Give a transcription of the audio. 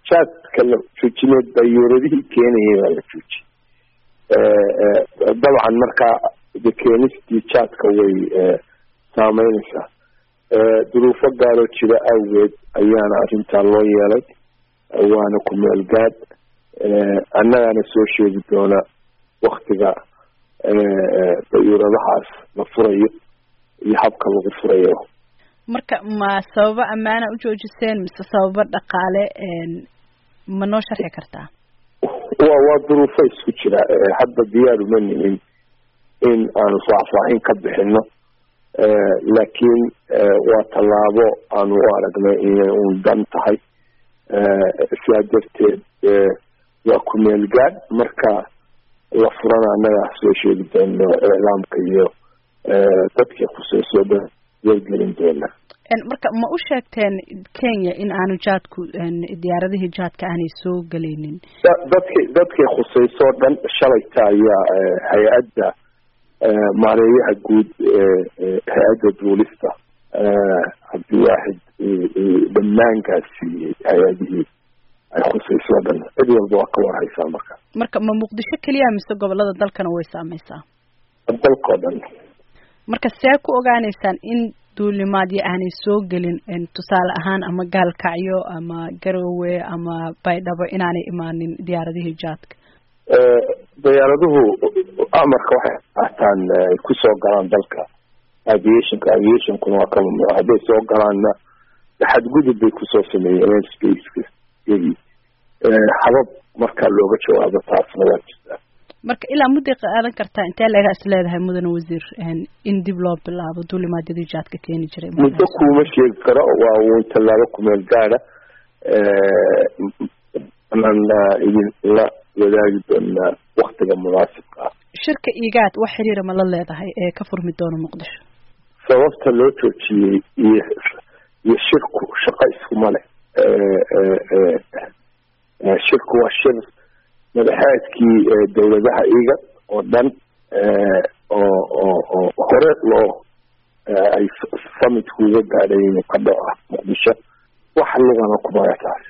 jaadka la joojineed dayuuradihii keenayay baa la joojiyey dabcan markaa de keenistii jaadka way saameynaysaa duruufo gaaroo jira awgeed ayaana arrintaa loo yeelay waana ku meel gaad annagaana soo sheegi doona waktiga dayuuradahaas la furayo iyo habka lagu furayo marka ma sababo ammaana u joojiseen mise sababo dhaqaale ma noo sharxi kartaa wa waa duruufo isku jira hadda diyaar uma nihin in aanu faahfaahin ka bixino laakiin waa tallaabo aanu u aragnay inay un dan tahay sidaa darteed waa ku meel gaad marka la furana annagaa soo sheegi doono iclaamka iyo dadkii khuseyso dhan wargelin doona marka ma u sheegteen kenya in aanu jaadku diyaaradihii jaadka aanay soo gelaynin dadki dadkii khuseyso dhan shalayta ayaa hay-adda maareeyaha guud hay-adda duulista cabdiwaaxid dhammaankaas siiyey hay-adihii ay khuseyso dhan cid walba waa ka warhaysaa marka marka ma muqdisho keliya mise gobolada dalkana way saameysaa dalkao dhan marka see ku ogaaneysaan in duulimaadyo aanay soo gelin tusaale ahaan ama gaalkacyo ama garowe ama baydhabo inaanay imaanin diyaaradihii jaadka diyaaraduhu amarka waxay qaataan ay kusoo galaan dalka aviationka aviationkuna waa ka mamnuuc hadday soo galaanna xadgudub bay kusoo sameeyeen spaceka iyagii habab markaa looga jawaabo taasna waa jirtaa marka ilaa mudday qaadan kartaa intee leega is leedahay mudane wasiir in dib loo bilaabo duulimaadyadii jaadka keeni jiray muddo kuma sheegi karo waa uun tallaabo kumeel gaada anaan idin la wadaagi doonaa waktiga munaasibka ah shirka igaad wax xiriira ma la leedahay ee ka furmi doona muqdisho sababta loo joojiyey iyo iyo shirku shaqo iskuma leh shirku waa shir madaxeedkii dawladaha iga oo dhan oo oo oo hore loo ay summit kuga gaadhay inuu ka dhaco muqdisho wax lugana kumaya taas